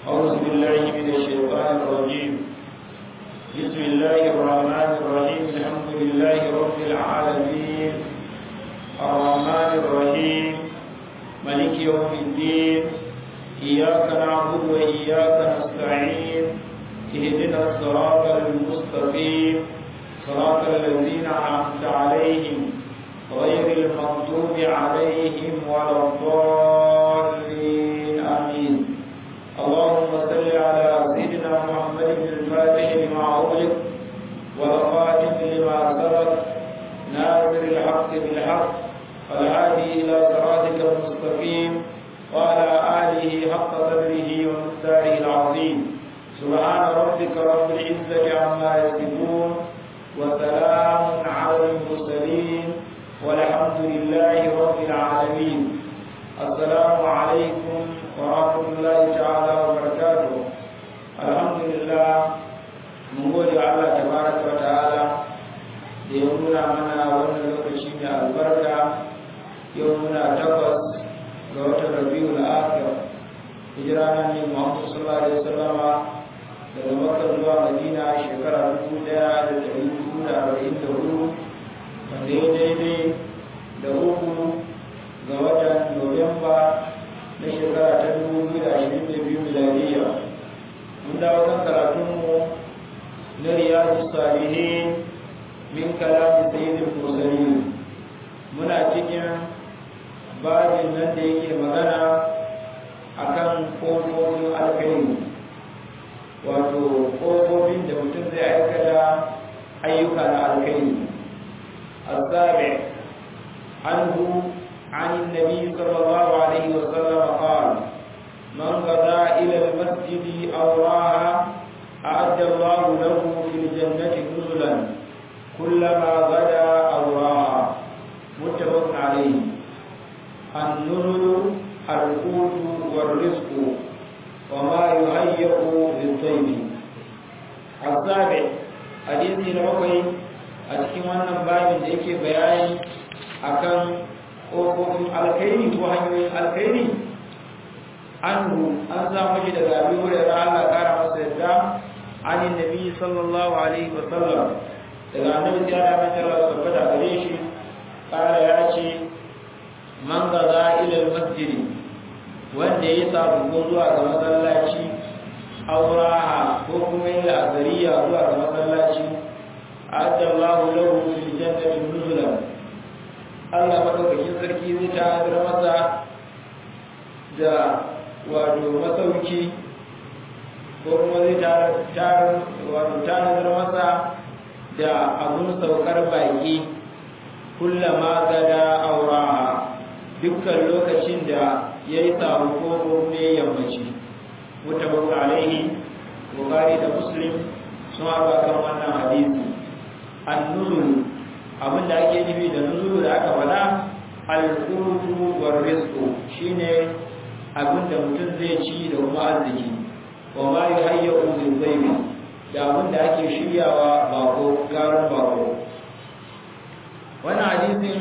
أعوذ بالله من الشيطان الرجيم بسم الله الرحمن الرحيم الحمد لله رب العالمين الرحمن الرحيم ملك يوم الدين إياك نعبد وإياك نستعين اهدنا الصراط المستقيم صراط الذين أنعمت عليهم غير المغضوب عليهم ولا الضالين آمين اللهم صل على سيدنا محمد الفاتح لما أغلق والخاتم لما سبق ناصر الحق بالحق والهادي إلى صراطك المستقيم وعلى آله حق قدره ومقداره العظيم سبحان ربك رب العزة عما يصفون وسلام على المرسلين والحمد لله رب العالمين السلام عليكم ورحمة الله تعالى وبركاته الحمد لله mun gode wa Allah tabaraka wa ta'ala da ya nuna mana wannan lokaci mai albarka yau muna takwas ga watan rabiul akhir hijira nan ne Muhammad sallallahu alaihi wasallama daga Makka zuwa Madina shekara 1444 wanda ya daidai da uku ga watan Nuwamba na shekara ta 2022 miladiya mun dawo kan karatunmu na riyadu salihin min kalamin sayyidul mursalin muna cikin babin nan da yake magana akan kofofin alkhairi wato kofofin da mutum zai aikata ayyuka na alkhairi السابع عنه عن النبي صلى الله عليه وسلم قال من غدا إلى المسجد أو راها أعد الله له في الجنة نزلا كلما غدا أو راها متفق عليه النزل القوت والرزق وما يهيئ للطيب السابع حديث نبوي a cikin wannan babin da yake bayani akan ƙofofin alkhairi ko hanyoyin alkhairi anhu an samu shi daga abin wurin Allah kara masa yadda anin nabi sallallahu alaihi wa sallam daga annabi ya da mace Allah tabbata gare shi kara ya ce man gaza ila masjid wanda ya sabu ko zuwa ga masallaci auraha ko kuma yin azariya zuwa ga masallaci adda Allahu lahu fil jannati nuzulan Allah madaukakin sarki zai ta'adar masa da wato masauki ko kuma zai tarar wato tanadar masa da abun saukar baki kullama gada auraha dukkan lokacin da ya yi samu ko kuma yammaci mutabak alaihi bukari da muslim sun haɗa kan wannan hadisi annuzul abin da ake nufi da nuzulu da aka faɗa al-qutu war rizqu shine abin da mutum zai ci da kuma arziki wa ma yuhayyu bil ghaibi da abin da ake shiryawa bako garin bako wannan hadisin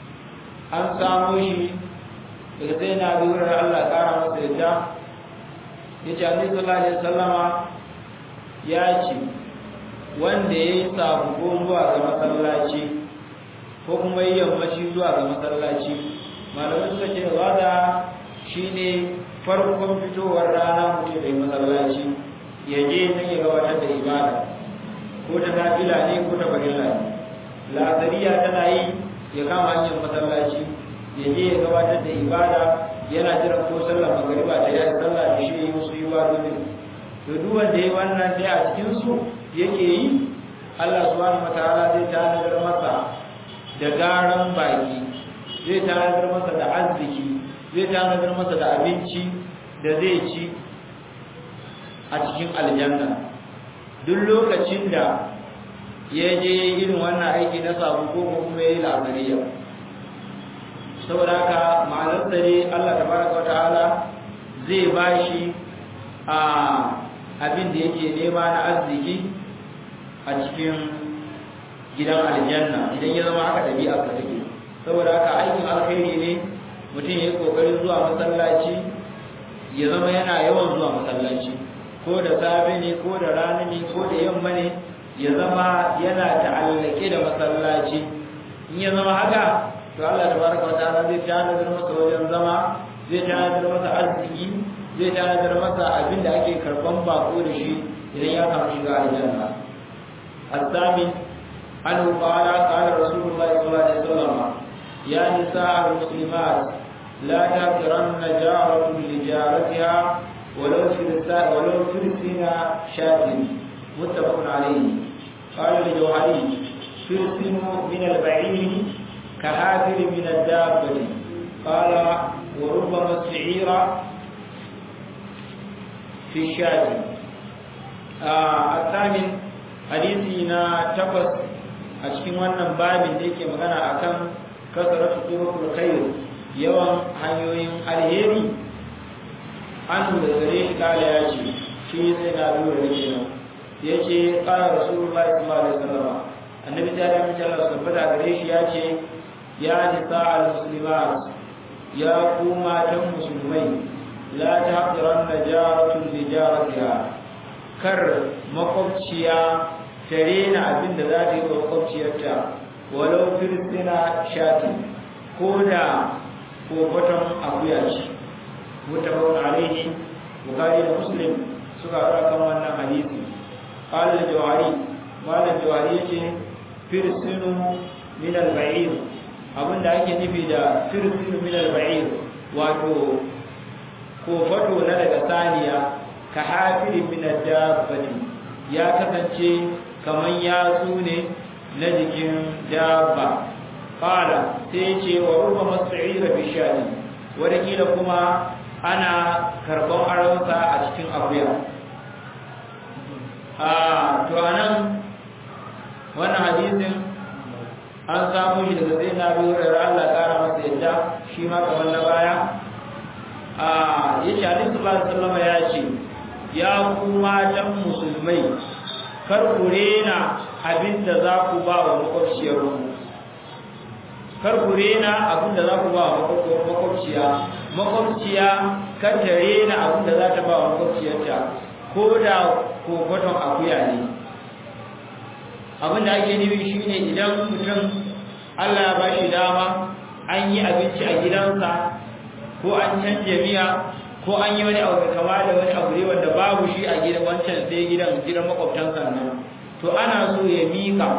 an samu shi daga sai na bi wurin Allah kara masa yadda yace Annabi sallallahu alaihi wasallama ya ce wanda yayi sabuko zuwa ga masallaci ko kuma yi yammaci zuwa ga masallaci malamai suka ce wada shine farkon fitowar rana mutum da masallaci ya je nan ya gabatar da ibada ko ta nafila ne ko ta farilla ne la'asariya tana yi ya kama hanyar masallaci ya je ya gabatar da ibada yana jiran ko sallar magariba ta yi sallah da shi yi musu ibadodin to duk wanda ya wannan dai a cikin su yake yi Allah subhanahu wataala zai tanadar masa da garan baki zai tanadar masa da arziki zai tanadar masa da abinci da zai ci a cikin aljanna duk lokacin da ya je irin wannan aiki na sabu ko kuma ya yi labariya saboda haka ma'anar dare Allah tabaraka wata'ala zai bashi a abin da yake nema na arziki a cikin gidan aljanna idan ya zama haka ɗabi'a ka take saboda haka aikin alkhairi ne mutum ya yi ƙoƙarin zuwa masallaci ya zama yana yawan zuwa masallaci ko da safe ne ko da rana ne ko da yamma ne ya zama yana ta'allake da masallaci in ya zama haka to Allah tabaraka wa ta'ala zai tanadar masa wajen zama zai tanadar masa arziki zai tanadar masa abin da ake karban bako da shi idan ya samu shiga aljanna الثامن عنه قال قال رسول الله صلى الله عليه وسلم يا نساء المسلمات لا تغفرن جارة لجارتها ولو فرسا ولو فرسنا شاة متفق عليه قال الجوهري فرسن من البعير كهافر من الدابة قال وربما السعير في الشاة آه الثامن حديثنا تقص أشكي وانا بابin da yake magana akan kasaratu turuqul khair yawan hanyoyin alheri an da gare shi kala ya ce shi sai na lura da kenan yace qala rasulullahi sallallahu alaihi wasallam annabi ta da mace Allah tabbata gare shi ya ce ya nisa al muslimat ya ku matan musulmai la tahqiranna jaratun li jaratiha kar makwabciya ta rena abin da za ta yi wa makwabciyarta walau firistina shati ko da kofaton akuya ce mutafakun alaihi bukari da muslim suka haɗa kan wannan hadisi ƙalar jawari malar jawari ya ce firisinu min al-ba'ir abinda ake nufi da firisinu min al-ba'ir wato kofato na daga saniya ka hafiri min dabbati ya kasance kaman yatsu ne na jikin dabba qala sai ce wa ruba mas'ira bi shadi wadakila kuma ana karban aronsa a cikin akuya a to anan wannan hadisin an samu shi daga sai na biyu da Allah kara masa yadda shi ma kamar na baya a yace Annabi sallallahu alaihi wasallam ya ce ya ku matan musulmai kar ku rena abinda za ku ba wa makwabciyar ku kar ku rena abinda za ku ba wa makwabciya makwabciya kar ta rena abinda za ta ba wa makwabciyarta ko da kofaton akuya ne abinda ake nufi shine idan mutum Allah ya ba shi dama an yi abinci a gidansa ko an canja miya ko an yi wani abu kama da wani abu ne wanda babu shi a gidan wancan sai gidan gidan makwabtan sannan to ana so ya mika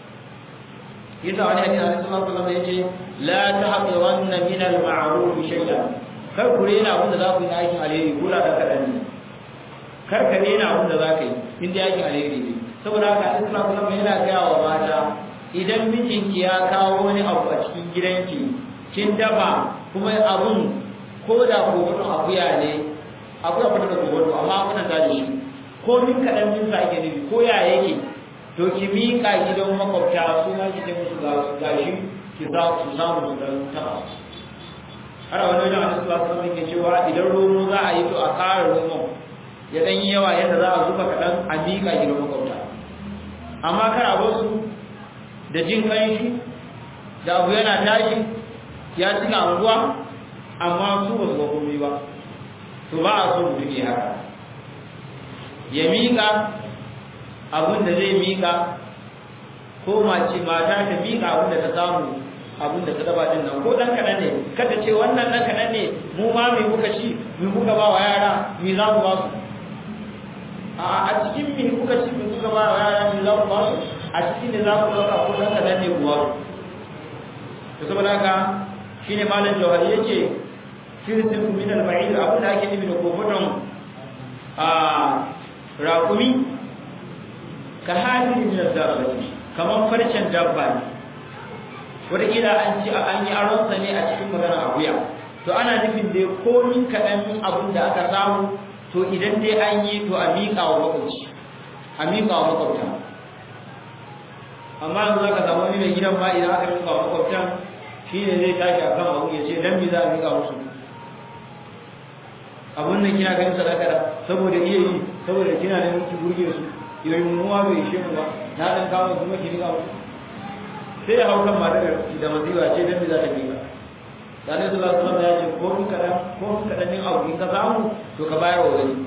yasa wani hadisi Annabi sallallahu alaihi wasallam yace la tahqiranna min al-ma'ruf shay'an kar ku rena abin da za ku yi na aikin alheri ko da kadan ne kar ka rena abin da za ka yi in da aikin alheri ne saboda haka Annabi sallallahu alaihi wasallam yana gaya wa mata idan mijinki ya kawo wani abu a cikin gidanki kin dafa kuma abun ko da kogoton akuya ne akuya fata da kogoto amma abuna ta da shi ko min kaɗan min sa ake nufi ko ya yake to ki miƙa gidan makwabta su ma ki ce musu ga shi ki za su samu su dan taɓa har wani wajen wani su lasu ke cewa idan romo za a yi to a ƙara romo ya ɗan yi yawa yadda za a zuba kaɗan a miƙa gidan makwabta amma kar a su da jin ƙanshi da abu yana tashi ya cika anguwa amma su ba su komai ba to ba a so mutum ya haka ya miƙa abin da zai miƙa ko mace mata ta miƙa abin da ta samu abin da ta daba din nan ko dan kaɗan ne kada ce wannan dan kaɗan ne mu ma mai kuka ci mai kuka ba wa yara mai za mu ba su a cikin mai kuka ci mai kuka ba wa yara mai za mu ba su a cikin da za ku ɗauka ko dan kaɗan ne kuwa to saboda haka shine malam jawhari yace firsin min al-ba'id abin da ake nufi da kofoton a raƙumi ka hadin min al-dabbati kaman farcen dabba ne wataƙila an ci an yi aron sa ne a cikin magana akuya to ana nufin dai komin kaɗan abin da aka samu to idan dai an yi to a miƙa wa makwabci a miƙa wa makwabta amma yanzu za ka samu wani mai gidan ma idan aka miƙa wa makwabtan shi ne zai tashi a kan abu ya ce dan mi za a miƙa musu abun nan kina ganin sadaka saboda iya yi saboda kina da miki burge su yoyin muwa bai ishe mu ba na dan kawo kuma ki miƙa musu sai ya hau kan matar da maziwa ce dan mi za ta miƙa da ne sallallahu alaihi wasallam ya ce ko min kadan ko min kadan din abu in ka samu to ka bayar wa wani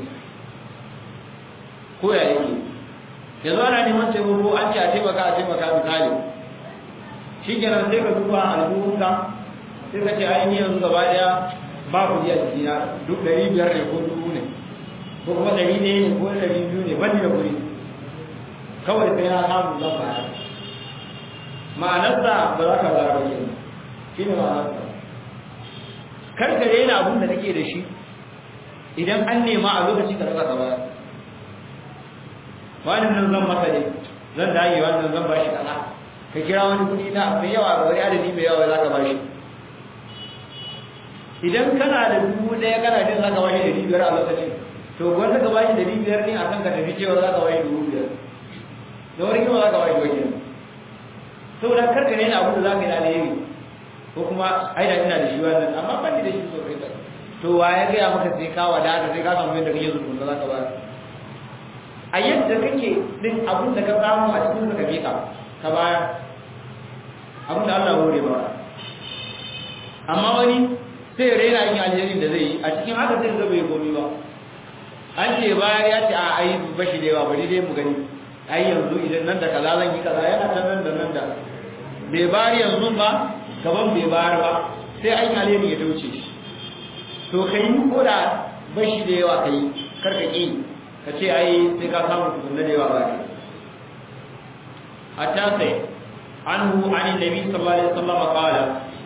ko ya yake yanzu ana neman taimako an ce a taimaka a taimaka misali shi kenan sai ka duba albuhunka sai ka ce ai ni yanzu gaba daya ba ku a jikina duk ɗari biyar ne ko dubu ne ko kuma ɗari ne ko ɗari biyu ne ban da kuɗi kawai sai na samu zan bayar ma'anarsa ba za ka zara ba kenan shi ne ma'anarsa kar ka daina abin da kake da shi idan an nema a lokaci ka rasa ba wani nan zan masa ne zan dage wannan zan bashi kaza ka kira wani kuɗi na mai yawa wani adadi mai yawa za ka bashi idan kana da dubu ɗaya kana jin za ka bashi ɗari biyar a lokacin to wanda ka bashi ɗari biyar ne a kan ka tafi cewa za ka bashi dubu biyar da wani kima za ka bashi wajen saboda karka ne abin da za ka yi alheri ko kuma ai da ina da shi wannan amma ban da shi sosai ba to wa ya gaya maka sai ka wadata sai ka samu yadda kake zuwa za ka ba a yadda kake din abin da ka samu a cikin ka miƙa ka baya abin da Allah hore ba amma wani sai raina yin alherin da zai yi a cikin haka sai zai bai gomi ba an ce bayar ya ce a ai bashi da yawa bari dai mu gani ai yanzu idan nan da kaza zan yi kaza yana ta nan da nan da bai bayar yanzu ba gaban bai bayar ba sai an alheri ya dauce shi to kai ko da bashi da yawa kai karka ki ka ce ai sai ka samu tukunna da yawa ba ne hatta sai anhu an nabi sallallahu alaihi wasallam qala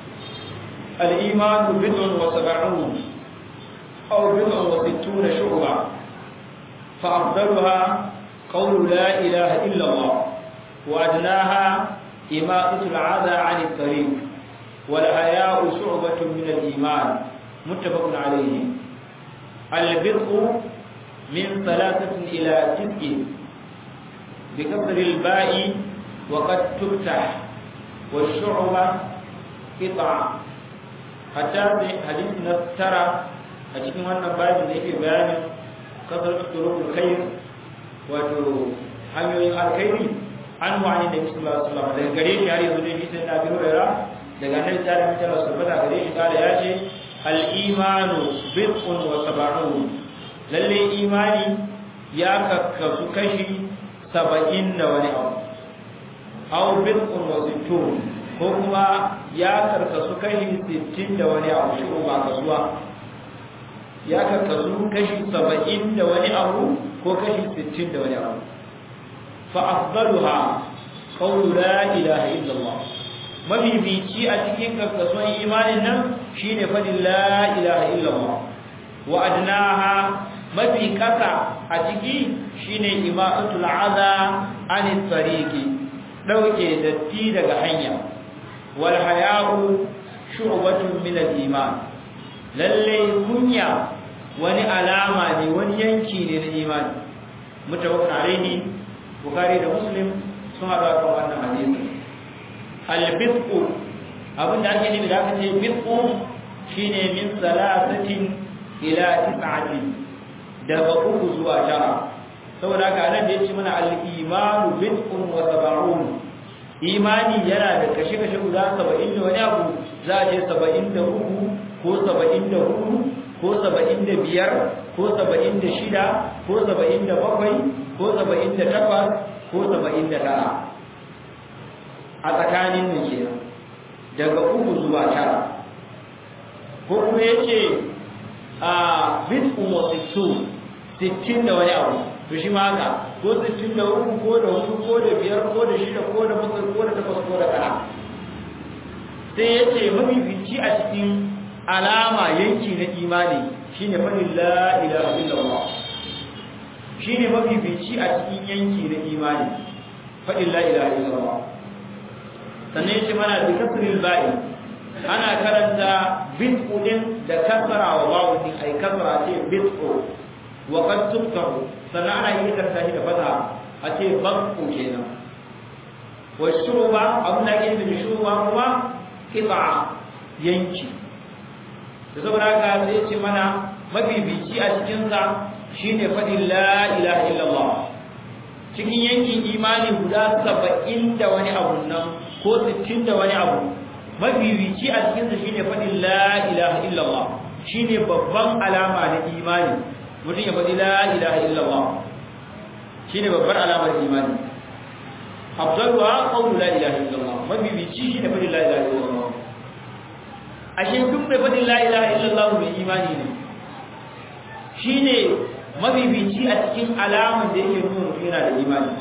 al-iman bid'un wa sab'un aw bid'un wa sittuna shu'ba fa afdaluha qawlu la ilaha illa Allah wa adnaha imatatu al-'adha 'an at-tariq wal haya'u shu'batun min al-iman muttafaqun alayhi al-bid'u من ثلاثة إلى تسع بكسر الباء وقد تفتح والشعبة قطع حتى حديث ترى أجيكم أن بعد ذلك بيان كثرة طرق الخير wato hanyoyin alkhairi an wani da bisu Allah sallama daga gare shi har yanzu dai bisan da biyu rera daga nan ta da mutala sabbata gare shi kala ya ce al-imanu bid'un wa sab'un lalle imani ya kakkasu kashi saba'in da wani abu aw bid'un wa sittun ko kuma ya karkasu kashi sittin da wani abu shi ba kasuwa ya karkasu kashi saba'in da wani abu ko kashi sittin da wani abu fa afdaluha qawlu la ilaha illallah mabibici a cikin karkasuwan imanin nan shine fadin la ilaha illallah wa adnaha mafi kasa a ciki shine ima'atul adha anit tariqi dauke datti daga hanya wal haya'u shu'batun min al iman lalle kunya wani alama ne wani yanki ne na imani mutawakkil alaihi bukhari da muslim sun hada kan wannan hadisi al bid'u abinda ake nufi da aka ce bid'u shine min salasatin ila tis'atin daga uku zuwa tara saboda haka nan da yace mana al-imanu bid'un wa sab'un imani yana da kashe-kashe guda 70 da wani abu za a ce 73 ko 74 ko 75 ko 76 ko 77 ko 78 ko 79 a tsakanin nan kenan daga uku zuwa tara ko kuma yace a bid'un wa sittun sittin da wani abu to shi ma haka ko sittin da uku ko da hudu ko da biyar ko da shida ko da bakwai ko da takwas ko da tara sai ya ce mafifici a cikin alama yanki na imani shine fadin la ilaha illallah shine mafifici a cikin yanki na imani fadin la ilaha illallah sannan ya ce mana bi kasril ba'i ana karanta bid'u din da kasra wa wawu din ai kasra ce bid'u wa qad tuftahu sannan ana yi karanta shi da fata a ce bakku kenan wa shuruba abun da ke da shuruba kuma qita yanki da saboda haka sai ce mana mabibici a cikin sa shine fadin la ilaha illallah cikin yankin imani guda 70 da wani abu nan ko 60 da wani abu mafifici a cikin sa shine fadin la ilaha illallah shine babban alama na imani mutum ya faɗi la ilaha illallah shine babbar alamar imani afdaluha qawlu la ilaha illallah mafifici shine fadin la ilaha illallah ashe duk mai fadin la ilaha illallah mai imani ne shine mafifici a cikin alaman da yake nuna mutum yana da imani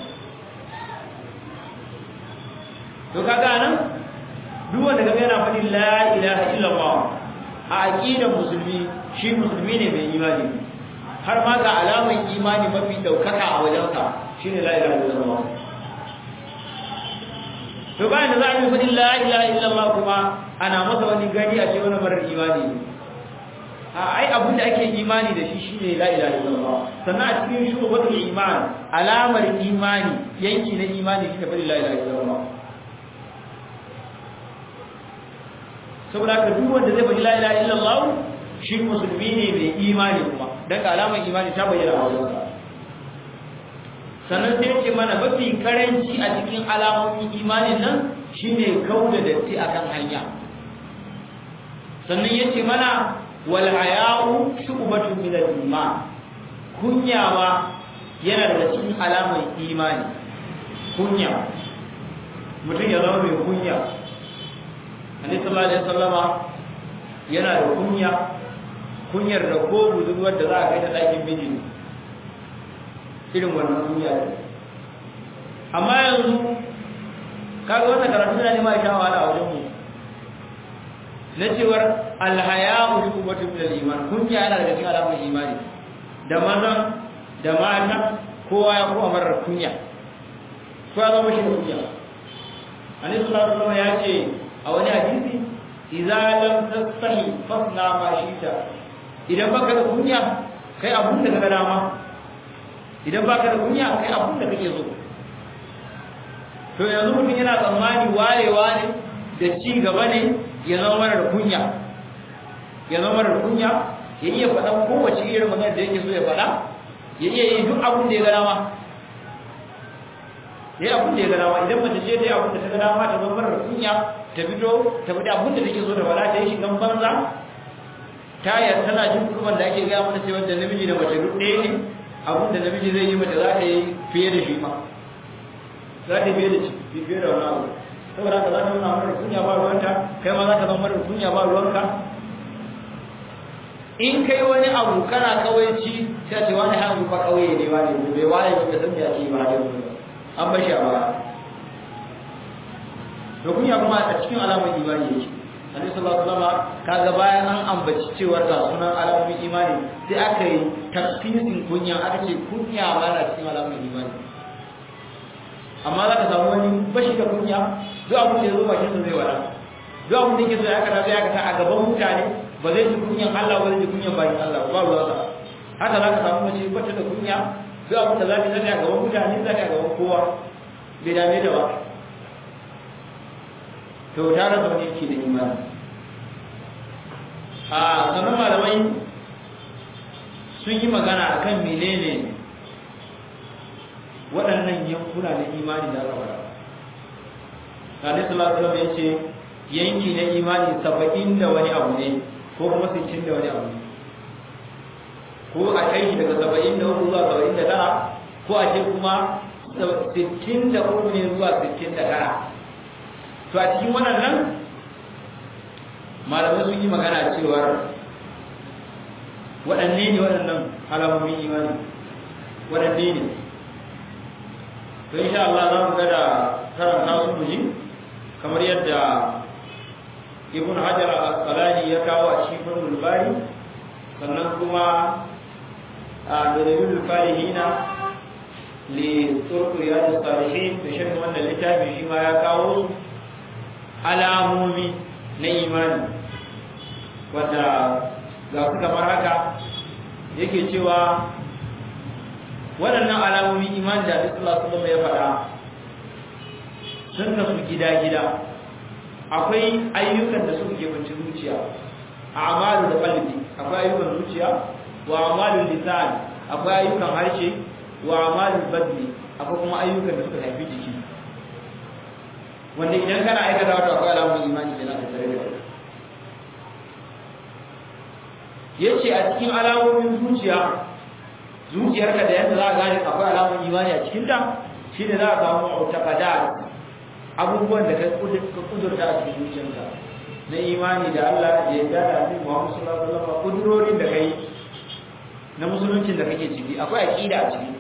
to kaga nan duk wanda kaga yana faɗin la ilaha illallah a aqidar musulmi shi musulmi ne mai imani har ma ga alaman imani mafi daukaka a wajensa shine la ilaha illallah to bayan da za a yi faɗin la ilaha illallah kuma ana masa wani gani a ce wani marar imani ne a ai abin da ake imani da shi shine la ilaha illallah sannan a cikin shugabatul iman alamar imani yanki na imani shine faɗin la ilaha illallah saboda ka duk wanda zai faɗi la ilaha illallah shi musulmi ne mai imani kuma dan ga alamar imani ta bayyana a wajensa sannan sai yake mana mafi karanci a cikin alamomin imanin nan shine kauda datti akan hanya sannan yace mana wal haya'u shu'batun min al-iman kunyawa yana daga cikin alamar imani kunya mutum ya zama mai kunya Annabi sallallahu alaihi wasallama yana da kunya kunyar da ko budurwar da za a kai da ɗakin miji irin wannan kunya ne amma yanzu kaga wannan karatu na nema sha wahala a wajen mu na cewar alhaya'u hukumatu min al-iman kunya yana daga cikin alamun imani da mazan da mata kowa ya kuma marar kunya kowa zama shi da kunya Annabi sallallahu alaihi wasallam ya ce a wani hadisi idza lam tastahi fasna ma shita idan baka da kunya kai abun da kaga dama idan baka da kunya kai abun da kake so to yanzu mutum yana tsammani warewa ne da ci gaba ne ya zama mara da kunya ya zama mara da kunya ya iya faɗan kowace irin magana da yake so ya faɗa ya iya yi duk abun da ya ga dama ya yi abun da ya ga dama idan mace ce ta yi abun da ta ga dama ta zama mara da kunya ta fito ta fita abin da take so da wala ta yi shigan banza ta yar tana jin kurban da ake gaya mana cewa da namiji da mace duk ɗaya ne abin da namiji zai yi mace za ta yi fiye da shi ma za ta yi fiye da shi fiye da wani abu saboda haka za ta nuna mara kunya ba ruwanta kai ma za ka zama mara kunya ba ruwanka in kai wani abu kana kawaici sai ce wani hannu ba kauye ne wani bai waye ba ka san ya ce ba da an bashi a baya da kunya kuma a cikin alamar imani yake Annabi sallallahu alaihi wasallam kaga bayan an ambaci cewar ga sunan alamomin imani sai aka yi tafsirin kunya aka ce kunya ma na cikin alamar imani amma za ka samu wani bashi da kunya duk abin da ya zo bakin sa zai wada duk abin da yake so ya kada sai aka ta a gaban mutane ba zai ji kunyan Allah ba zai ji kunyan bayin Allah ba ruwa sa haka za ka samu mace bata da kunya duk abin da za ta zata a gaban mutane za ta a gaban kowa bai dame da ba to ta rasa wani yake da imani a sannan malamai sun yi magana a kan menene waɗannan yankuna na imani da aka fara Nabi sallallahu alaihi ya ce yanki na imani saba'in da wani abu ne ko kuma sittin da wani abu ne ko a kai shi daga saba'in da uku zuwa saba'in da tara ko a ce kuma sittin da uku ne zuwa sittin da tara to a cikin waɗannan malamai sun yi magana cewar waɗanne ne waɗannan alamomin imani waɗanne ne to insha Allah za mu ga da karanta su mu ji kamar yadda ibn hajar al-asqalani ya kawo a cikin fathul bari sannan kuma a dalilul farihina li turq riyadus salihin da shirin wannan littafin shi ma ya kawo su alamomi na imani wadda ga su kamar haka yake cewa waɗannan alamomin imani da Allah su ya faɗa sun kasu gida-gida akwai ayyukan da suka kebanci zuciya a amalu da qalbi akwai ayyukan zuciya wa amalu lisan akwai ayyukan harshe wa amalu badni akwai kuma ayyukan da suka haifi jiki wanda idan kana aikata wato akwai alamun imani kenan da tare da yace a cikin alamomin zuciya zuciyarka da yadda za a gane akwai alamun imani a cikin ta shine za a samu mu'taqadat abubuwan da ka kudurta a cikin zuciyarka na imani da Allah da yadda da Annabi Muhammad sallallahu alaihi wasallam kudurorin da kai na musuluncin da kake ciki akwai aqida a ciki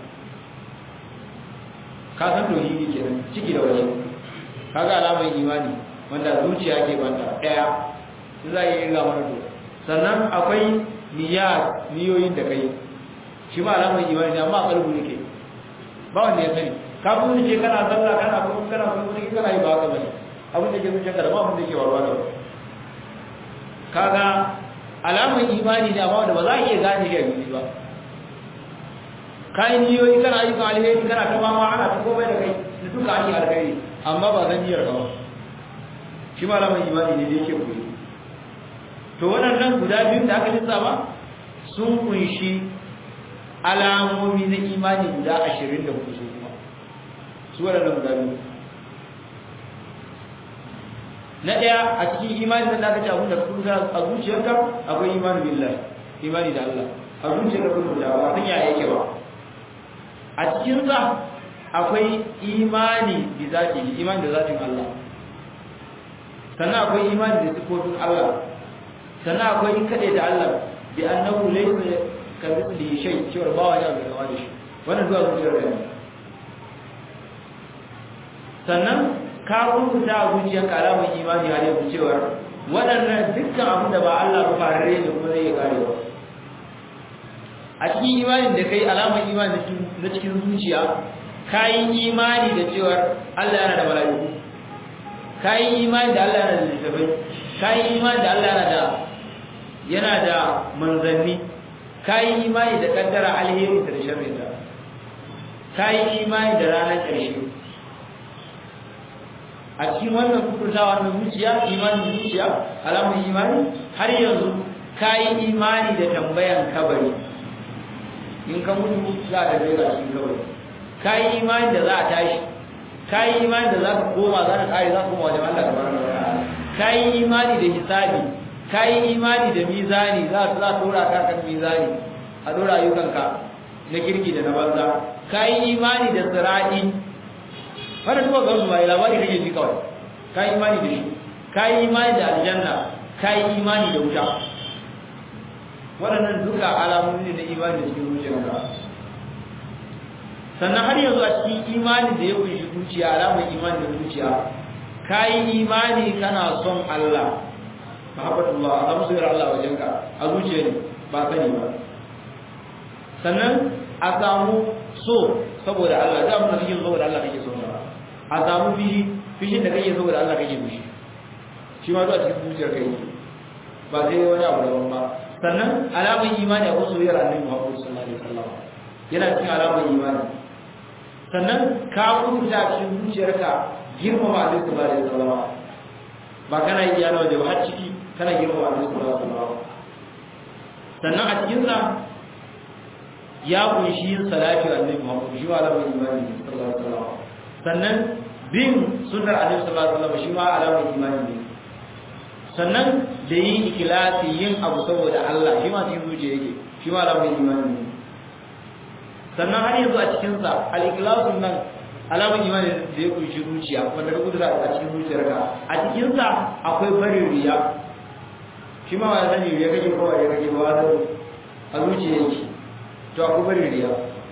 ka san tauhidi kenan ciki da waje kaga alamar imani wanda zuciya ke banta daya za a yi ga mana to sannan akwai niyyat niyoyin da kai shi ma alamar imani amma a kalbu yake ba wanda ya sani ka kuma ce kana sallah kana kuma kana kuma kana yi ba haka bane abin da ke zuciyarka da ba abin da ke warwa da kaga alamar imani ne amma wanda ba za a iya gane shi a fili ba kayan niyoyi kana ayyukan alheri kana ta mama ana ta komai da kai da duka ake alheri amma ba zan niyyar ka ba shi ma alamar imani ne da yake koyi to waɗannan guda biyu da aka lissafa sun kunshi alamomi na imani guda ashirin da hudu su kuma su waɗannan guda biyu na ɗaya a cikin imani da aka ce abin da kuma a zuciyarka akwai imani billahi imani da Allah a zuciyarka kuma da ba san yaya yake ba a cikin sa akwai imani bi zati imani da zatin Allah sannan akwai imani da sifofin Allah sannan akwai kade da Allah bi annahu laysa ka mithli shay cewa ba wani abu da wani shi wannan zuwa zuciyarka ne sannan ka rubuta a zuciyar kalamun imani har yanzu cewar waɗannan dukkan abin da ba Allah ba farare ne kuma zai kare ba a cikin imanin da kai alamar imani na cikin zuciya kayi imani da cewar Allah yana da mala'iku kayi imani da Allah yana da littafai kayi imani da Allah yana da yana da manzanni kayi imani da kaddara alheri da sharri ta kayi imani da ranar ƙarshe a cikin wannan kukurtawa na zuciya imanin zuciya alamun imani har yanzu kayi imani da tambayan kabari in ka mutu za a tafi ga cikin kabari kayi imani da za a tashi kayi imani da za ka koma za ka kare za ka koma wajen Allah tabaraka wa ta'ala kayi imani da hisabi kayi imani da mizani za a dora ka kan mizani a dora ayyukanka na kirki da na banza kayi imani da sirati wannan duka gamsu ba labari kake ji kawai ka imani da shi ka imani da aljanna ka imani da wuta waɗannan duka alamomi ne na imani da cikin zuciyarka sannan har yanzu a cikin imani da ya kunshi zuciya alamar imani da zuciya ka yi imani kana son Allah mahabbatullah a samu soyayyar Allah wajenka a zuciya ne ba sani ba sannan a samu so saboda Allah da mun kake saboda Allah kake so a samu fishi fishin da kake saboda Allah kake fishi shi ma zuwa cikin zuciyar kai ba sai wani abu daban ba sannan alamun imani a wasu soyayyar Annabi Muhammad sallallahu alaihi wasallam yana cikin alamun imani sannan ka kunta cikin zuciyarka girmama Annabi sallallahu alaihi wasallam ba kana yi yana da har ciki kana girmama Annabi sallallahu alaihi wasallam sannan a cikin sa ya kunshi yin salati wa annabi Muhammad shi ma alamun imani sallallahu alaihi wasallam sannan bin sunnar annabi sallallahu alaihi wasallam shi ma alamun imani ne sannan da yin ikhlasi yin abu saboda Allah shi ma cikin zuciya yake shi ma alamun imani ne sannan har yanzu a cikin sa al-ikhlasun nan alamun imani da ya kunshi zuciya wanda ka kudura a cikin zuciyarka a cikin sa akwai barin riya shi ma wani sani riya kake kowa riya kake ba a zuciya yake to akwai barin riya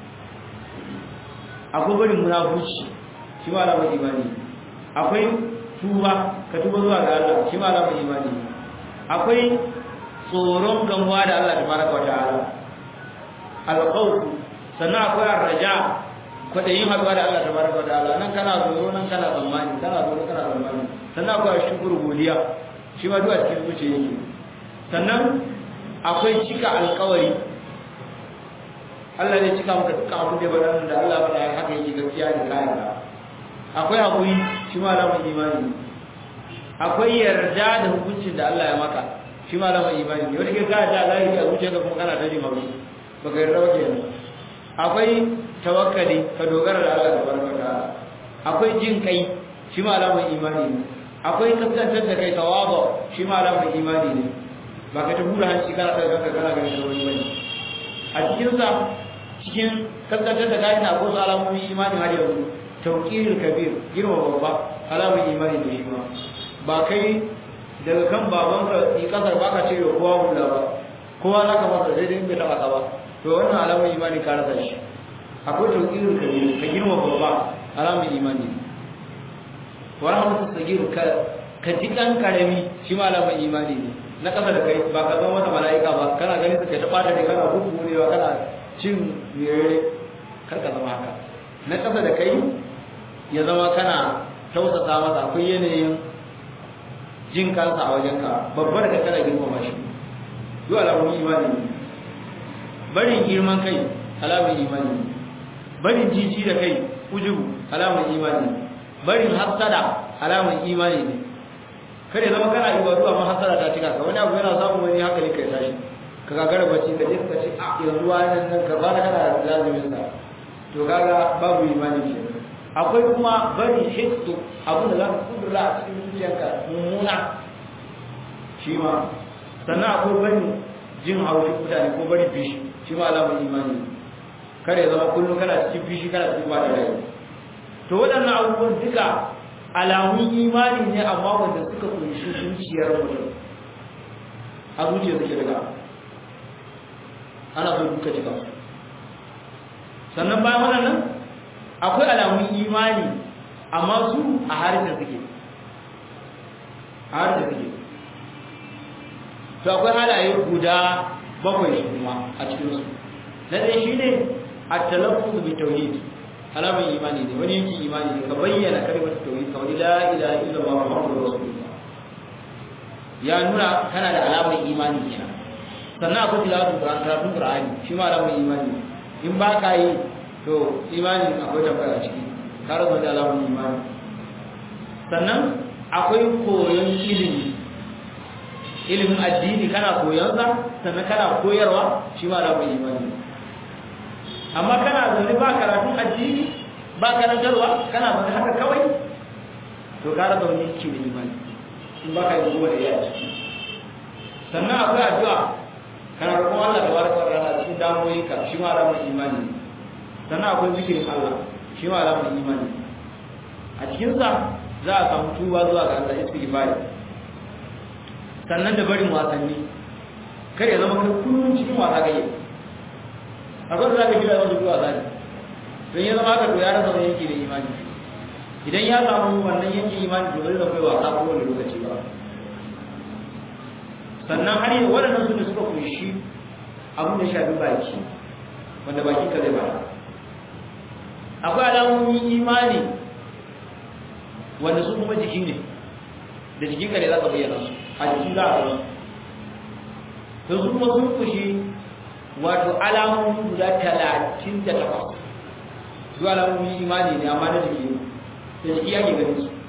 akwai barin munafurci shi ma alamar imani akwai tuba ka tuba zuwa ga Allah shi ma alamar imani akwai tsoron gamuwa da Allah tabaraka wa ta'ala alqawf sannan akwai arraja kwadayin haduwa da Allah tabaraka wa ta'ala nan kana tsoro nan kana tsammani kana tsoro kana tsammani sannan akwai shukuru godiya shi ma duwa cikin zuciya yake sannan akwai cika alƙawari Allah zai cika maka dukkan abin da ya bada da Allah bada ya haka yake gaskiya da kayan ka akwai hakuri shi ma alamun imani akwai yarda da hukuncin da Allah ya maka shi ma alamun imani ne wanda ke ka da Allah ya zuciya ka kuma kana tare mawuri baka yarda ba kenan akwai tawakkali ka dogara da Allah tabaraka ta'ala akwai jin kai shi ma alamar imani ne akwai kaskantar da kai tawaba shi ma alamar imani ne ba ka ta hura hanci kana daga kanka kana ganin da wani bane a cikin sa cikin kaskantar da kai na ko alamomin imani har yanzu tawqirul kabir girma babba alamar imani ne shi ma ba kai daga kan babanka ni kasar baka ce kowa hula ba kowa zaka masa daidai bai taba ka ba to wannan alamar imani ka rasa shi akwai tawqirul kabir ka girma babba alamar imani wa rahmatu sagir ka ka ji dan karami shi ma alamar imani ne na kasa da kai ba ka zama wata mala'ika ba kana ganin su kai ta bata ne kana hukurewa kana cin yare kar ka zama haka na kasa da kai ya zama kana tausasa masa akwai yanayin jin kansa a wajenka babbar da kana girmama shi duk alamun imani ne barin girman kai alamun imani ne barin jiji da kai ujubu alamun imani ne barin hasada alamun imani ne kare zama kana ibadu amma hasada ta cika ka wani abu yana samun wani hankali kai tashi ka gagara bacci ka je ka ce a yanzu wani nan ka bana kana lazimin sa to kaga babu imani ke akwai kuma bari hisu abin da za ka kudura a cikin zuciyarka mummuna shi ma sannan akwai bari jin haushin mutane ko bari fishi shi ma alamun imani kare zama kullum kana cikin fishi kana cikin ba da rai to waɗannan abubuwan duka alamun imani ne amma wanda suka kunshi zuciyar mutum a zuciya suke daga ana so duka cika sannan bayan waɗannan akwai alamun imani amma su a harshen suke a harshen suke to akwai halaye guda bakwai shi kuma a cikinsu na ɗaya shi ne a talaffuz bi tauhid alamar imani ne wani yanki imani ne ka bayyana kalmar tauhid kamar la ilaha illallah muhammadur rasulullah ya nuna kana da alamar imani kenan sannan akwai tilawatu qur'an karatun qur'ani shi ma alamar imani in ba ka yi to imani akwai tambaya a ciki ka rasa da alamar imani sannan akwai koyon ilimi ilimin addini kana koyon sa sannan kana koyarwa shi ma alamar imani amma kana zaune ba karatun addini ba karantarwa kana zaune haka kawai to ka rasa wani yake da imani in ba ka yi goma da ya ciki sannan akwai addu'a kana roƙon Allah da baraka wa ta'ala cikin damuwoyinka shi ma alamar imani sannan akwai zikirin Allah shi ma alamar imani a cikin sa za a samu tuba zuwa ga Allah istighfari sannan da barin wasanni kar ya zama kai kullum cikin wasa kake akwai da zaka gida wanda zuwa zani don ya zama haka to ya rasa wani yanki da imani idan ya samu wannan yanki imani to zai zama wasa ko wani lokaci ba sannan har yi waɗannan su ne suka kunshi abin da shafi baki wanda baki ka zai bada akwai alamomin imani wanda su kuma jiki ne da jikinka ne za ka bayyana su a jiki za a zama to su kuma sun kunshi wato alamomin guda talatin da takwas su alamomin imani ne amma na jiki da jiki ake ganin su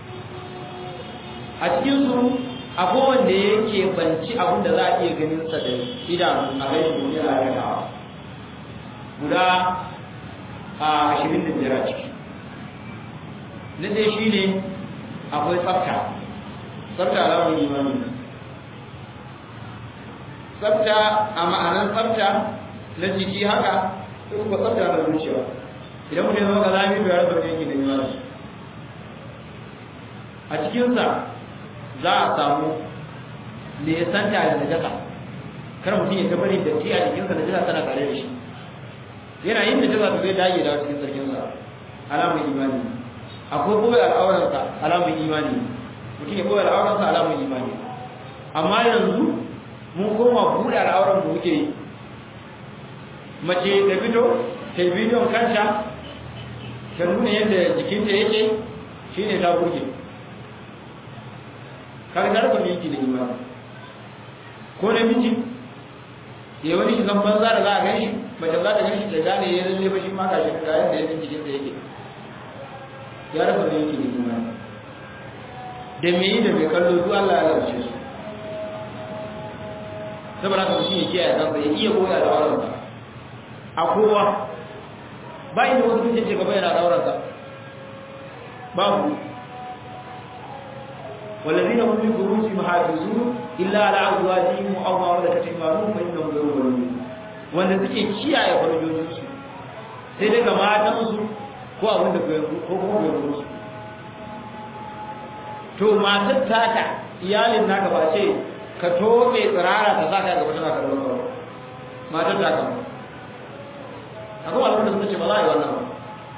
a cikin su akwai wanda yake banci abin da za a iya ganin sa da idanu a rai shi a ragawa guda a ashirin da biyar a ciki na dai shi ne akwai tsafta tsafta alamun imani tsafta a ma'anar tsafta na jiki haka ko kuma tsafta na zuciya idan mutum zama kazami bai rasa wani yanki da imani a cikinsa za a samu nesanta da najasa kar mutum ya tabari da ti a jikinsa najasa tana tare da shi yana yin najasa to zai dage da cikin sarkinsa alamun imani akwai boye al'auransa alamun imani mutum ya boye al'auransa alamun imani amma yanzu mun koma buɗe al'auran mu muke yi mace da fito ta bidiyon kanta ta nuna yadda jikinta yake shine ta burge kaga ta rufe miki da imani ko namiji ya wani shi zan banza da za a gan shi mace za ta gan shi da gane ya lalle ba shi ma ga shi ga yadda yadda jikinsa yake ya rufe miki da imani da me yi da mai kallo duk Allah ya lauce su saboda haka mutum ya kiyaye kansa ya iya koya da aurensa a kowa ba inda wasu sun ce ka bayyana da aurensa babu والذين هم لفروجهم حافظون إلا على أزواجهم أو ما ملكت أيمانهم فإنهم غير ملومين wanda suke kiyaye farjojinsu sai dai ga matansu ko abin da ko kuma bai musu to matar taka iyalin naka ba ce ka tobe tsirara ta saka gaba tana kallon ba matar taka ba akwai abin da suka ce ba za a yi wannan ba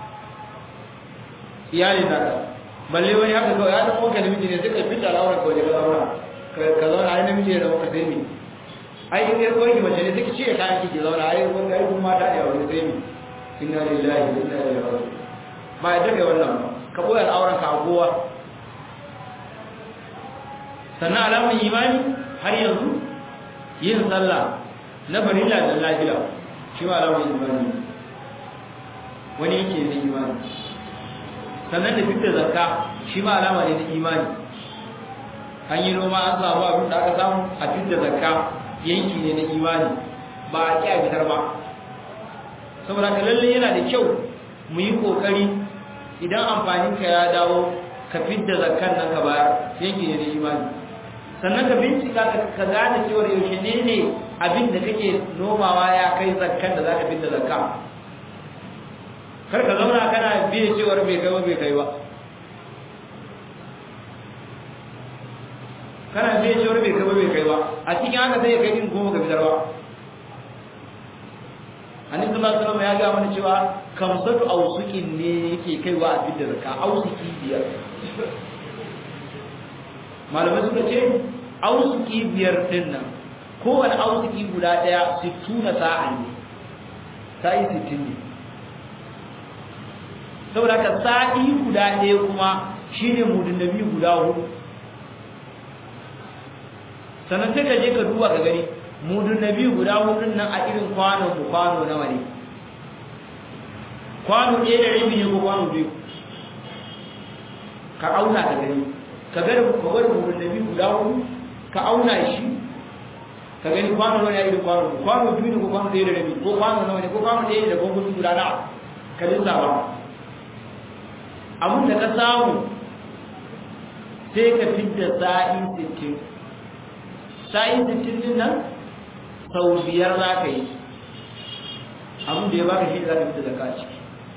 iyalin naka balle wani haka kawai ya dan wanka namiji ne suka fita al'aurar kawai daga zaura ka zauna ai namiji ne da wanka sai ni ai in yar koyi mace ne suka ce kayan kike zauna ai wanda ai kuma mata ne a wani sai ni inna lillahi wa inna ilaihi raji'un ba ya daga wannan ba ka boye al'auran ka a kowa sannan alamun imani har yanzu yin sallah na farilla da lafiya shi ma alamun imani wani yake da imani sannan da fitar zakka shi ma alama ne na imani an yi noma an samu abin da aka samu a fitar zakka yanki ne na imani ba a ƙi a fitar ba saboda ka lalle yana da kyau mu yi ƙoƙari idan amfaninka ya dawo ka fitar zakkan nan ka bayar yanki ne na imani sannan ka bincika ka gane cewar yaushe ne ne abin da kake nomawa ya kai zakkan da za ka fitar zakka kar ka zauna kana biye cewar bai kai ba bai kai ba kana biye cewar bai kai ba bai kai ba a cikin haka sai ya kai din goma ga fitar ba annabi sallallahu alaihi wasallam ya ga mana cewa kamsatu ausukin ne yake kaiwa a fitar zakka ausuki biyar malamai suka ce ausuki biyar din nan kowane ausuki guda daya 60 sa'a ne sa'i 60 ne saboda ka sa'i guda ɗaya kuma shine mudun nabi guda hudu sannan sai ka je ka duba ka gani mudun nabi guda hudun nan a irin kwano ku kwano nawa ne kwano ɗaya da rabi ne ko kwano biyu ka auna ka gani ka ga da ka gwada mudun nabi guda hudu ka auna shi ka gani kwano nawa ne a irin kwano kwano biyu ne ko kwano ɗaya da rabi ko kwano nawa ne ko kwano ɗaya da gwangwani guda nawa ka lissafa abin da ka samu sai ka fidda sa'i 60 sa'i 60 din nan sau biyar za ka yi abin da ya baka shi za ka fita zaka ciki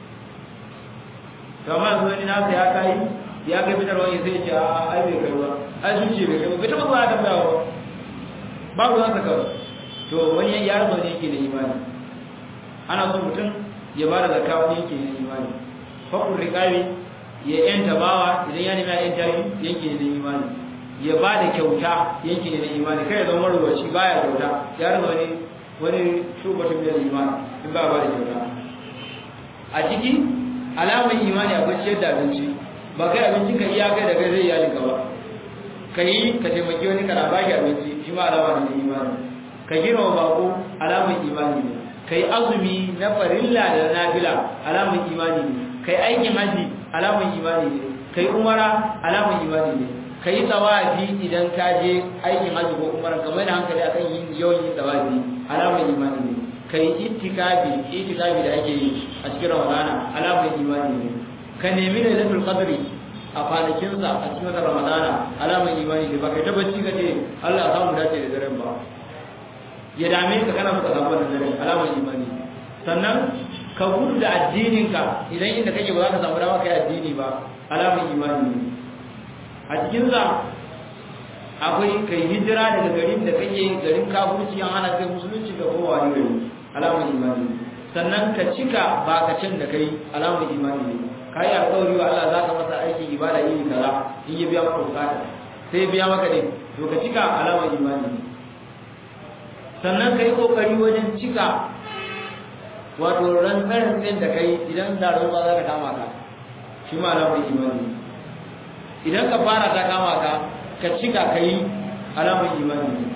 kama yanzu wani nasa ya kai ya kai fitar wani sai ce a ai bai kai ba ai sun ce bai kai ba bai taɓa zuwa ta bayawa babu za ka kawai to wani ya rasa wani yake da imani ana son mutum ya ba da zaka wani yake da imani fakun riƙawi ya yanta bawa idan ya nemi a yanta yanke ne na imani ya ba da kyauta yanke ne na imani kai ya zama marubaci baya kyauta ya rasa wani wani shubatun da imani in ba ba da kyauta a ciki alamar imani akwai ciyar da abinci ba kai abinci ka iya kai da kai zai iyalin ka ba ka yi ka taimaki wani kana ba shi abinci shi ma alama ne na imani ka girma bako alamar imani ne ka yi azumi na farilla da nafila alamar imani ne ka yi aikin haji alamun imani ne kai umara alamun imani ne kai tawafi idan ka je aikin haji ko umara kamar da hankali akan yin yawan yin tawafi alamun imani ne kai ittikafi ittikafi da ake yi a cikin ramadana alamun imani ne ka nemi lailatul qadri a kwanakin sa a cikin ramadana alamun imani ne ba kai tabbaci ka ce Allah ya samu dace da daren ba ya dame ka kana muka samu wannan daren alamun imani sannan ka gudu da addininka idan inda kake ba za ka samu dama kai addini ba alamun imani ne a cikin za akwai kai hijira daga garin da kake garin kafirci an hana kai musulunci ga kowa ne gari alamun imani ne sannan ka cika bakacin da kai alamun imani ne ka yi alƙawari wa Allah za ka masa aiki ibada iri kaza in ya biya maka bukata sai ya biya maka ne to ka cika alamun imani ne sannan ka yi ƙoƙari wajen cika wato rantsarin ɗin da kai idan da ruwa za ka kama ka shi ma alamar imani idan ka fara ta kama ka ka cika ka yi alamar imani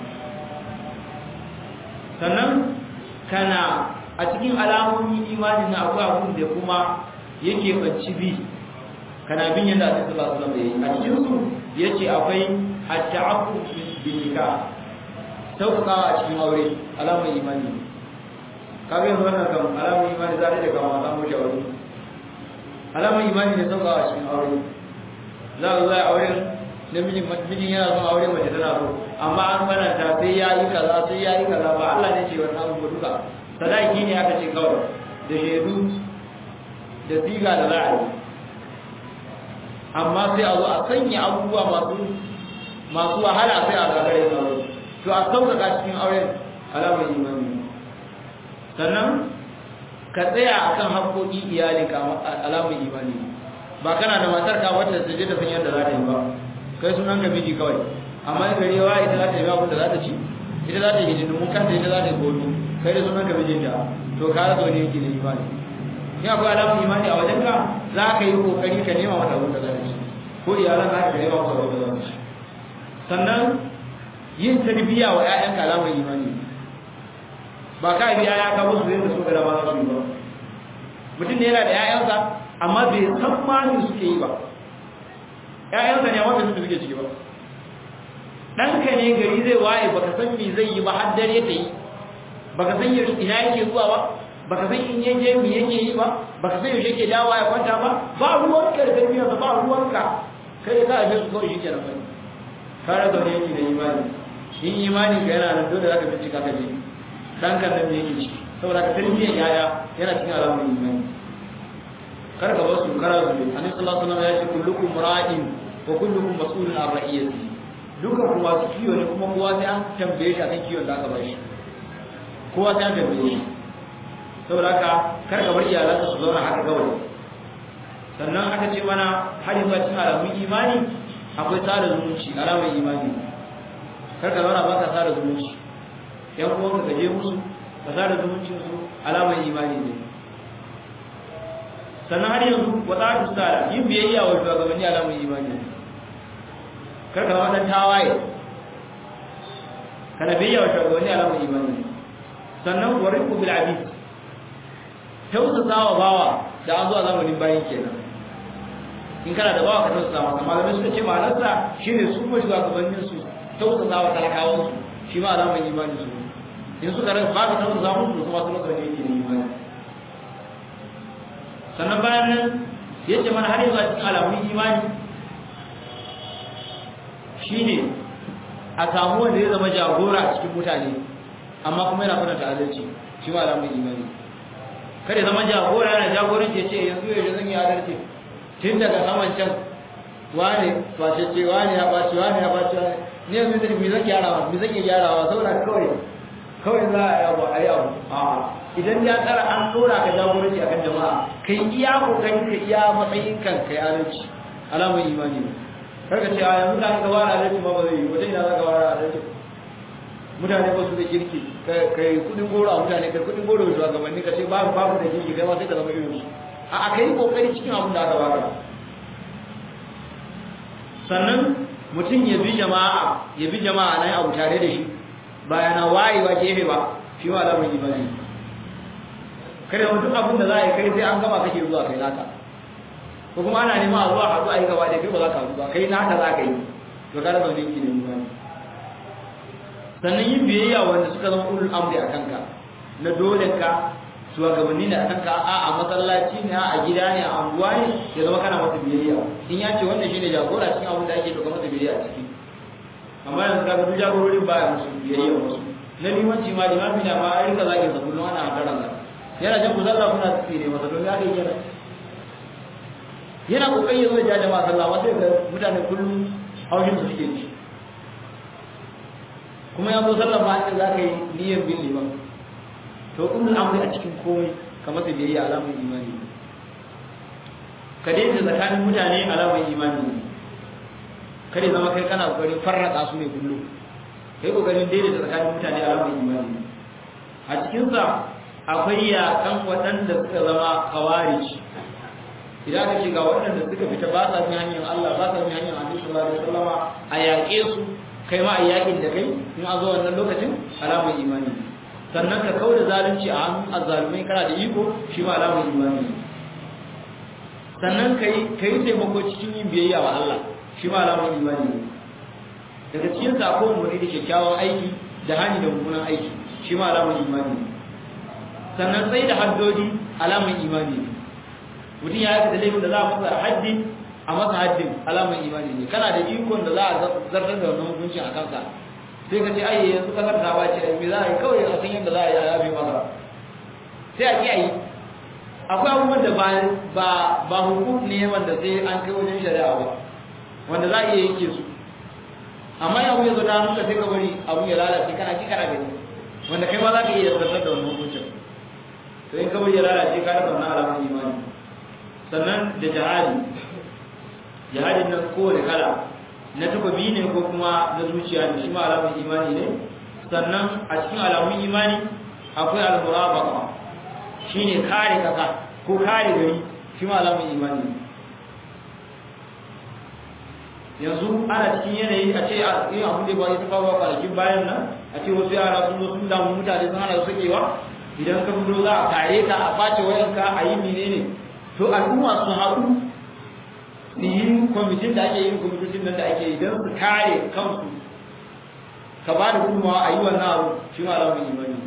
sannan kana a cikin alamomin imani na akwai abun da kuma yake banci bi kana bin yadda a cikin basu zama yi a cikin su ya ce akwai at-ta'aqqu bin nikah sauƙaƙawa a cikin aure alamar imani ne kaga yanzu wannan kan alamun imani za ta da kama samu shawari alamun imani ne sauka a cikin aure za a zo a auren namijin mijin yana son aure mace tana so amma an mananta sai ya yi kaza sai ya yi kaza ba Allah ne ce wannan abu duka sadaki ne aka ce kawai da shaidu da siga da za a yi amma sai a zo a sanya abubuwa masu masu wahala sai a gagare su aure to a sauƙaƙa cikin auren alamar imani sannan ka tsaya akan haƙoƙi iyali ka alamar imani ba kana da matar ka wata ta je ta san yadda za ta yi ba kai sunan ka miji kawai amma in gari yawa ita za ta yi abin da za ta ci ita za ta yi hidimun kanta ita za ta yi gobe kai da sunan ka mijinta to ka rasa wani yake da imani in akwai alamar imani a wajen ka za ka yi kokari ka nema mata abin da za ta ci ko iyalan za ka nema mata abin da za ta ci sannan yin tarbiyya wa ƴaƴan alamar imani ba ka bi ƴaƴa ka musu yadda su ga dama su yi ba mutum ne yana da ƴaƴansa amma bai san ma me suke yi ba ƴaƴansa ne amma bai san me suke ciki ba ɗanka ne gari zai waye baka san me zai yi ba har dare ta yi baka san ina yake zuwa ba baka san in yaje me yake yi ba baka san yaushe yake dawowa ya kwanta ba ba ruwanka da tarbiyyarsa ba ruwanka kai ka abin su kawai shi kenan ba kare zaune yake da imani in imani ka yana nan dole zaka bincika ka je dan kan nan yake ciki saboda ka tarbiyyar yaya yana cikin alamun imani kar ka basu kara su ne annabi sallallahu alaihi wasallam ya ce kullukum ra'in wa kullukum mas'ulun an ra'iyati dukan ku masu kiyo ne kuma kowa sai an tambaye shi akan kiyon da aka ba shi kowa sai an tambaye shi saboda haka kar ka bar iyalanka su zauna haka kawai sannan aka ce mana har yanzu a cikin alamun imani akwai tsara zumunci alamar imani karka zauna ba ka tsara zumunci yan uwanka ka je musu ka tsara zumuncin su alamar imani ne sannan har yanzu wa tsara tsara yin biyayya wa shugabanni alamar imani ne karka zama dan tawaye kana biyayya wa shugabanni alamar imani ne sannan wa riku bil abid tausasa wa bawa da an zo a zamanin bayan kenan in kana da bawa ka tausasa masa malamai suka ce ma'anarsa shine su kuma shugabannin su tausasa wa talakawan su shi ma alamar imani su in suka rasa ba ka tausasa musu kuma su rasa ne yake da imani sannan bayan nan ya ce mana har yanzu a cikin alamun imani shine a samu wanda ya zama jagora a cikin mutane amma kuma yana kwatanta adalci shi ma alamun imani kada zama jagora yana jagoranci ya ce yanzu ya zan yi adalci tun daga saman can wane facece wane ya ɓaci wane ya ɓaci wane ne yanzu da mi zan gyarawa mi zan iya gyarawa saboda kawai kawai za a yi abu a yi abu a idan ya tsara an ɗora ka jagoranci akan jama'a kai iya kokarin ka iya matsayin kan kai adalci alamar imani ne karka ce a yanzu da ka wara adalci ma ba zai yi wata ina za ka wara adalci mutane ba su da kirki kai kudin goro a mutane kai kudin goro da shugabanni ka ce babu babu da kirki kai ma sai ka zama irin su a kai kokari cikin abin da aka baka sannan mutum ya bi jama'a ya bi jama'a nan abu tare da shi ba yana wayewa gefe ba shi ma da mai bane kada mutum abin da za a yi kai sai an gama kake zuwa kai naka ko kuma ana nema a zuwa a zuwa a yi gaba da kai ba za ka zuwa kai naka za ka yi to kada zaune ki ne imani sannan yin biyayya wanda suka zama ulul amri a kanka na dole ka shugabanni ne a kanka a a masallaci ne a gida ne a anguwa ne ya zama kana masa biyayya in ya ce wannan shine jagora cikin abin da ake doka masa biyayya a ciki amma yanzu kaga duk jagororin baya musu biyayya musu na limanci ma limami na ma a rika zagin sa kullum ana hakaran sa yana jan ku sallah kuna tsire masa don ya kai kenan yana kokari ya zo ya jama'a sallah amma sai ga mutane kullum haushin su suke ci kuma ya zo sallah ma za ka yi niyyar bin liman to ulul amri a cikin komai kamar da biyayya alamun imani ka daidai tsakanin mutane alamun imani kada zama kai kana kokarin farraka su ne kullum kai kokarin daidai tsakanin mutane alamun imani a cikin sa akwai yakan waɗanda suka zama kawarij idan ka shiga waɗanda suka fita ba sa bin hanyar Allah ba sa bin hanyar Annabi sallallahu alaihi wasallama a yaƙe su kai ma a yaƙin da kai in a zo wannan lokacin alamun imani sannan ka kawo da zalunci a hannun azzalumai kana da iko shi ma alamun imani sannan ka yi taimako cikin yin biyayya wa Allah shi ma alamun imani ne daga cikin sako mu da kyakkyawan aiki da hani da mummunan aiki shi ma alamun imani ne sannan sai da haddodi alamun imani ne mutum ya yi da laifin da za a masa haddi a masa haddin alamar imani ne kana da ikon da za a zartar da wannan hukuncin a kansa sai ka ce ai yanzu kasar ta bace ai me za a yi kawai a san yadda za a yi a yabe maka sai a ki a yi akwai abubuwan da ba ba hukum ne wanda sai an kai wajen shari'a ba wanda za a iya yanke su amma ya wuya zo ta hannunka sai ka bari abu ya lalace kana ki kana gani wanda kai ma za ka iya zartar da wannan hukuncin to in ka bari ya lalace ka rasa wannan alamar imani sannan da jihadi jihadin nan kowane kala na takobi ne ko kuma na zuciya ne shi ma alamun imani ne sannan a cikin alamun imani akwai al-murabaqa shine kare kasa ko kare gari shi ma alamun imani ne yanzu ana cikin yanayi a ce yin abin da ba ya tafa ba kwanakin bayan nan a ce wasu yara sun zo sun damu mutane sun hana su sakewa idan ka fito za a kare ka a face wayanka a yi menene to al'umma su haɗu su yi kwamitin da ake yin kwamitocin nan da ake yi don su kare kansu ka ba da gudunmawa a yi wannan abu shi ma alamun imani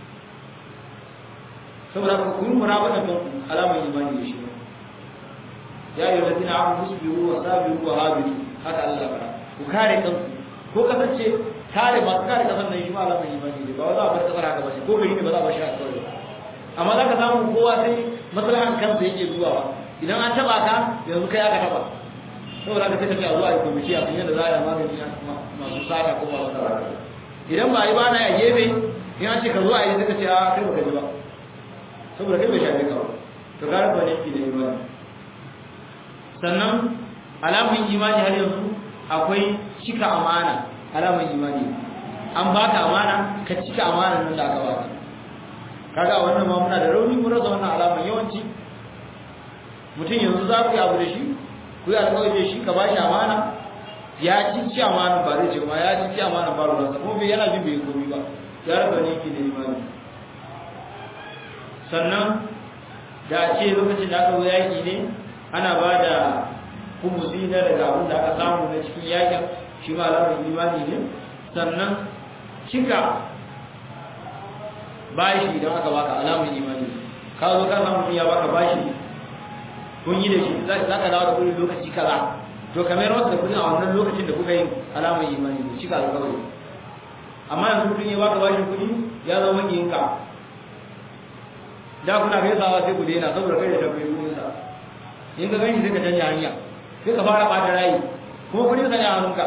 saboda ka kun mura bada kan alamun imani da shi ya yi wata na abu musbiru wa sabiru wa habiru haka Allah bara ku kare kanku ko kasance kare masu kare kasar nan shi ma alamun imani ne ba za a bar kasar haka ba ko gari ne ba za a bar shi a kawai amma za ka samu kowa sai maslahan kansa yake zuwa ba idan an taba ka yanzu kai aka taba saboda ka take a zuwa a komiti a yadda za a yi magani masu sata ko masu tsara idan ba yi ba na a gefe in an ce ka zo a yi suka ce a kai baka ji ba saboda kai bai shafe ka ba to gara ba ne ki da imani sannan alamun imani har yanzu akwai cika amana alamun imani an baka amana ka cika amana nan da aka baka kaga wannan ma muna da rauni mun rasa wannan alaman yawanci mutum yanzu za ku yi abu da shi ku yi alƙawari da shi ka ba shi amana ya ci ci amana ba zai ce ma ya ci ci amana ba ruwansa kuma bai yana jin bai komi ba ya raba ne ke da imani sannan da a ce lokacin da aka zo yaƙi ne ana ba da kumusi na daga abin da aka samu na cikin yaƙin shi ma alamar imani ne sannan cika bashi idan aka baka alamun imani ka zo ka samu ya baka bashi kun yi da shi za ka dawo da kudi lokaci kaza to kamar wasu da kudin a wannan lokacin da kuka yi alamun imani ne cika alƙawari amma yanzu mutum ya baka bashin kudi ya zama makiyinka da kuna gaisawa sai ku daina saboda kai da tabbai kudin sa in ka gani sai ka canja hanya sai ka fara bata rayi kuma kudin sa ne a hannunka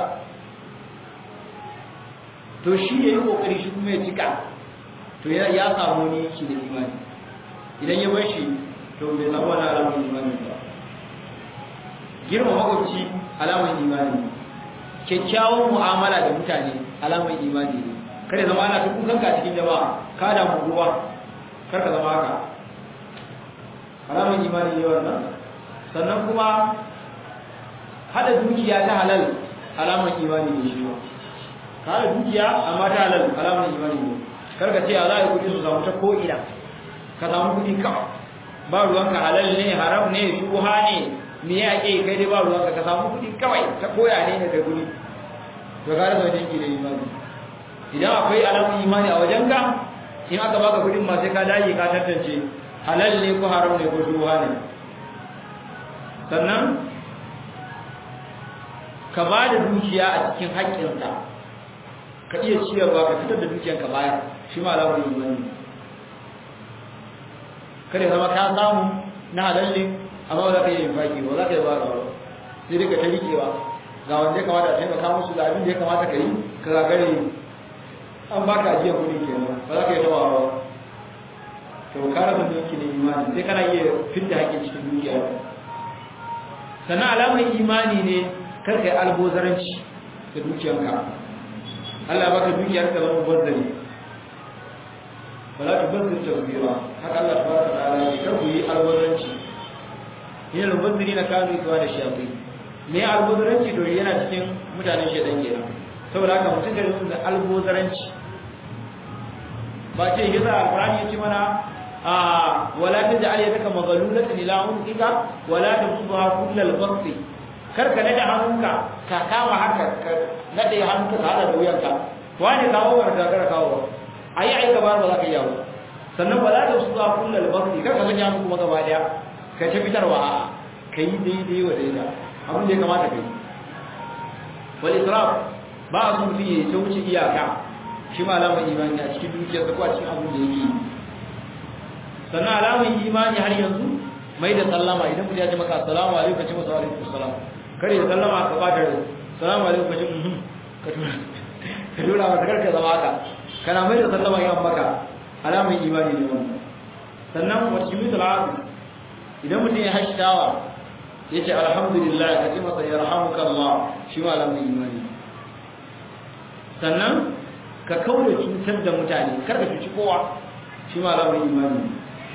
to shi ya yi kokari shi kuma ya cika to ya samu ne shi da imani idan ya bar shi to bai samu wani alamun imani ba girma makwabci alamun imani kyakkyawan mu'amala da mutane alamun imani ne kada zama ana tukun kanka cikin jama'a ka da mu ruwa kar ka zama haka alamun imani ne wannan sannan kuma hada dukiya ta halal alamun imani ne shi ba ka hada dukiya amma ta halal alamun imani ne karka ce a za a yi kudi su samu ta ko'ina ka samu kudi kawai ba ruwanka halal ne haram ne shuha ne me ya ake kai dai ba ruwanka ka samu kudi kawai ta koya ne da kudi to ka rasa wajen da imani idan akwai alamun imani a wajenka in aka baka kudin ma sai ka dage ka tantance halal ne ko haram ne ko shuha ne sannan ka ba da dukiya a cikin haƙƙinsa ka iya ciyarwa ka fitar da dukiyanka bayar shi ma alamar imani kada zama ka samu na halalle amma ba za ka yi infaki ba za ka yi ba ga wani sai dai ka ta rikewa ga wanda ya kamata a taimaka musu da abin da ya kamata ka yi ka gagare an baka ajiyar kuɗi kenan ba za ka yi taɓa ba to ka rasa duki ne imani sai kana iya fitta haƙƙin cikin dukiya sannan alamar imani ne kar ka yi albozaranci da dukiyanka Allah baka dukiyar ka zama bazzari wala tubazzir tawbira haka Allah tabaraka ta'ala ya kar ku yi albazaranci yin albazzari na kanu ikuwa da shafi me albazaranci to yana cikin mutanen shedan kenan saboda haka mutum da yin da albazaranci ba ce yasa alqur'ani ya ce mana a wala taj'al yadaka maghlulatan ila unqika wala tabsutha kullal basti karka nade hannunka ka kama haka ka nade hannunka ka hada da wuyanka wani kawo wa da kara kawo ayi aika ba ba za ka yawo sannan ba za ka su za kullal basri kar ka sanya hannu kuma gaba daya ka ce fitarwa a kai daidai wa daida abin da ya kamata kai wal israf ba a so mutum ya ta wuce iyaka shi ma alamar imani a cikin dukiyarsa ko a cikin abin da yake yi sannan alamar imani har yanzu mai da sallama idan mutum ya ce maka assalamu alaikum ka ce masa alaikum assalam kare da sallama ka bata da assalamu alaikum ka ce mhm ka tura ka tura masa karka zama haka kana mai da sallama yan maka alamar imani ne wannan sannan wa timitul abu idan mutum ya hashtawa ya ce alhamdulillah ka ce masa yarhamuka Allah shi ma alamar imani sannan ka kaure cutar da mutane kar ka cuci kowa shi ma alamar imani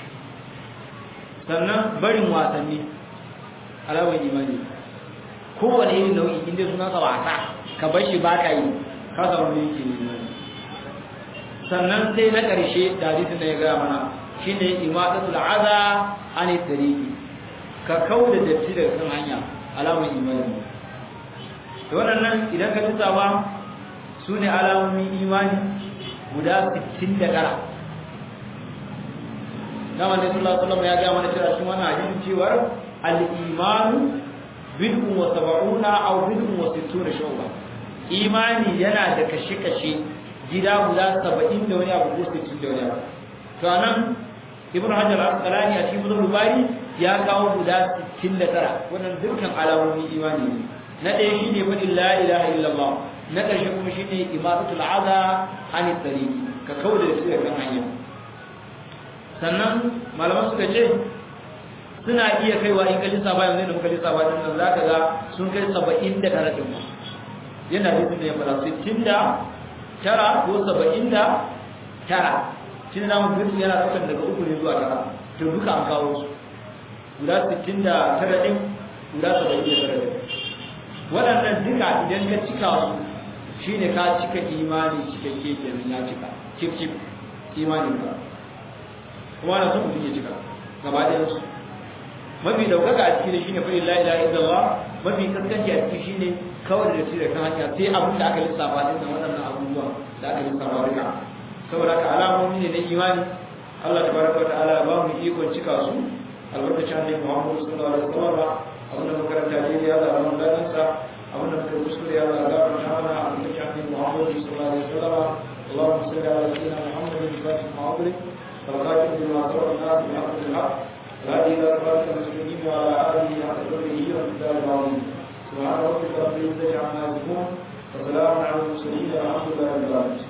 sannan barin wasanni alamar imani kowane irin nau'i inda suna sa wasa ka bar shi ba ka yi ka samu ne yake imani sannan sai na ƙarshe da hadisin da ya gaya mana shine imadatul aza an tariqi ka kauda datti daga kan hanya alamar imani to wannan idan ka tsawa sune alamomin imani guda 69 Nama ne sallallahu alaihi wasallam ya ga mana cewa cikin wannan hadisin cewa al-imanu bid'un wa sab'una aw bid'un wa sittuna shu'ba imani yana da kashe-kashe gida guda 70 da wani abu ko 60 da wani abu to anan ibnu hajar al-asqalani a cikin bukhari bari ya kawo guda 69 wannan dukkan alamomin imani ne na ɗaya shine fadin la ilaha illallah na ƙarshe kuma shine imadatul aza an tariqi ka kauda da shi kan hanya sannan malaman suka ce suna iya kaiwa in kalli saba yanzu da muka lissafa din nan zaka ga sun kai 70 da tara din yana da ne fara 60 da tara ko 70 da tara shi na mun gudu yana daukan daga uku ne zuwa tara to duka an kawo su guda 60 da tara din guda 70 da tara din waɗannan duka idan ka cika su shine ka cika imani cikakke kenan ya cika cip cip imanin ka kuma na son mutum ya cika gaba ɗayan su mafi daukaka a cikin shine fa la ilaha illallah mafi kaskanci a cikin shine kawai da shi da kan hanya sai abin da aka lissafa din nan waɗannan abubuwa da aka lissafa duka saboda ka alamomi ne na imani Allah tabaraka wa ta'ala ba mu ikon cika su albarkacin annabi Muhammad sallallahu alaihi wasallam abin da makaranta ne ya Allah ran ladan sa abin da muka kuskure ya Allah ga mana mana albarkacin annabi Muhammad sallallahu alaihi wasallam اللهم صل على سيدنا محمد الفاتح المعظم والخاتم لما سبق الناس بحق الحق هذه إلى صراط المسلمين وعلى آله حق قدره ومقدار العظيم سبحان ربك رب العزة عما يصفون وسلام على المرسلين والحمد لله رب العالمين